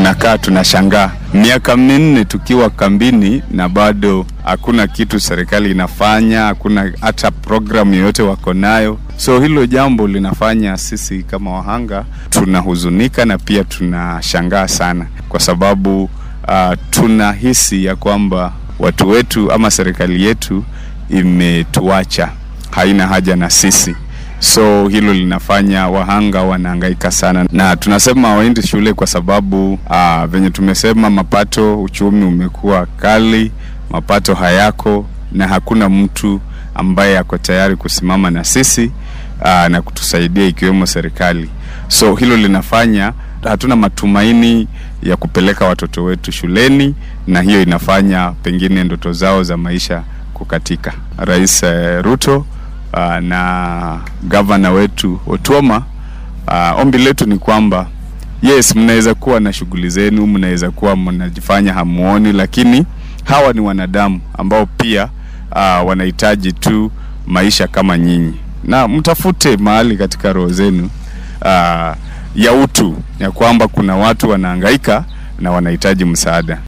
tunakaa tunashangaa, miaka minne tukiwa kambini na bado hakuna kitu serikali inafanya, hakuna hata programu yoyote wako nayo. So hilo jambo linafanya sisi kama wahanga tunahuzunika na pia tunashangaa sana, kwa sababu uh, tunahisi ya kwamba watu wetu ama serikali yetu imetuacha, haina haja na sisi. So hilo linafanya wahanga wanahangaika sana, na tunasema waendi shule kwa sababu uh, venye tumesema, mapato, uchumi umekuwa kali, mapato hayako na hakuna mtu ambaye ako tayari kusimama na sisi uh, na kutusaidia ikiwemo serikali. So hilo linafanya hatuna matumaini ya kupeleka watoto wetu shuleni, na hiyo inafanya pengine ndoto zao za maisha kukatika. Rais uh, Ruto uh, na gavana wetu Otuoma, uh, ombi letu ni kwamba yes, mnaweza kuwa na shughuli zenu, mnaweza kuwa mnajifanya hamuoni, lakini hawa ni wanadamu ambao pia uh, wanahitaji tu maisha kama nyinyi, na mtafute mahali katika roho zenu uh, ya utu ya kwamba kuna watu wanahangaika na wanahitaji msaada.